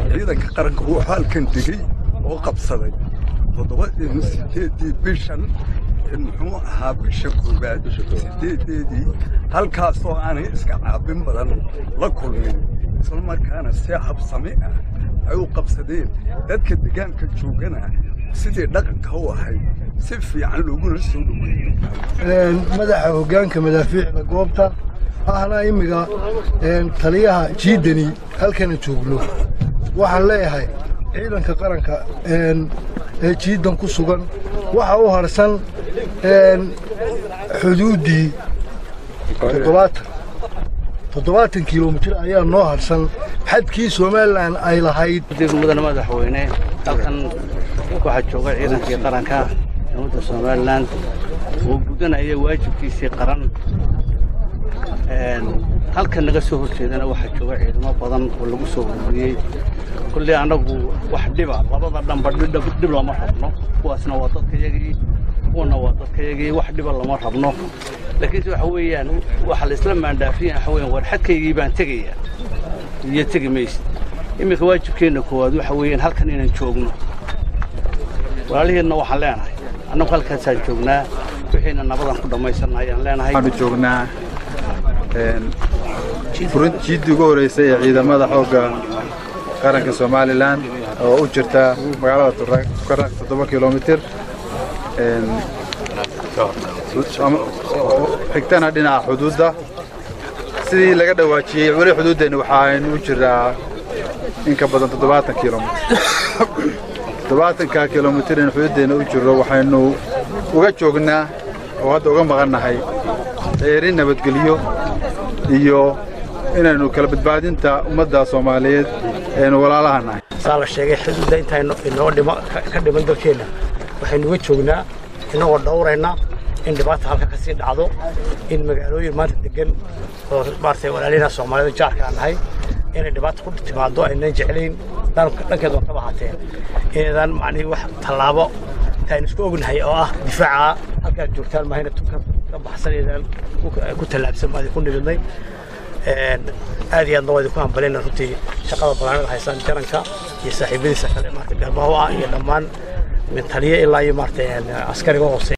ciidanka qaranka wuxuu halkan degey oo qabsaday toddoba sideedii bishan muxuu ahaa bisha koowaad sideedeedii halkaasoo aanay iska caabin badan la kulmin isla markaana si habsami ah ay u qabsadeen dadka deegaanka joogana sidii dhaqanka u ahayd si fiican looguna soo dhoweeyey madaxa hoggaanka madaafiicda goobta ahna immiga taliyaha jiidani halkana joogno waxaan leeyahay ciidanka qaranka ee jiidan ku sugan waxa u harsan xuduuddii toddobaatan toddobaatan kilomitir ayaa noo harsan xadkii somalilan ay lahayd mudane madaxweyne halkan waxaa jooga ciidankii qaranka dowladda somalilan oo gudanaya waajibkiisii qaran halkan naga soo horjeedana waxaa jooga ciidamo badan oo lagu soo ururiyey kulley annagu wax dhiba labada dhanba dhib lama rabno kuwaasna waa dadkayagii kuwana waa dadkayagii wax dhiba lama rabno laakiinse waxa weeyaan waxa la isla maandhaafiyan waxa weeyaan war xadkaygii baan tegaya iyo tegi maysid iminka waajibkeenna koowaad waxa weeyaan halkan inaan joogno walaalihiinna waxaan leenahay annagu halkaasaan joognaa wixiina nabadan ku dhammaysanna ayaan leenahay waxaanu joognaa jiiddii ugu horreysay ee ciidamada xoogga qaranka somalilan oo u jirta magaalada tukaraq toddoba kilomitir xigtana dhinaca xuduudda sidii laga dhawaajiyey weli xuduuddeenna waxaaynu u jiraa in ka badan toddobaatan kilomitir toddobaatanka kilomitir in xuduuddeenna u jirro waxaynu uga joognaa oo hadda uga maqannahay ceerin nabadgelyo iyo inaynu kala badbaadinta ummadda soomaaliyeed aynu walaalaha nahay saa la sheegay xuduudda intaynu inoo dhima ka dhiman dalkeenna waxaynu uga joognaa inagoo dhowrayna in dhibaata halka ka sii dhacdo in magaalooyin maanta degan oo maaragtay walaalina soomaalida jaarka aan nahay inay dhibaata ku timaado aynan jeclayn dhankeed waa kaba haatee inaydaan macnihii wax tallaabo aynu isku ognahay oo ah difaaca halkaad joogtaan mahayna ka baxsanaydaan ku tallaabsan baad ku nimidnay aad iyo aadna waa idinku hambalayna runtii shaqada balaanada haysaan jaranka iyo saaxiibadiisa kale maarata garbaho ah iyo dhammaan min taliye ilaa iyo maarata askariga hoose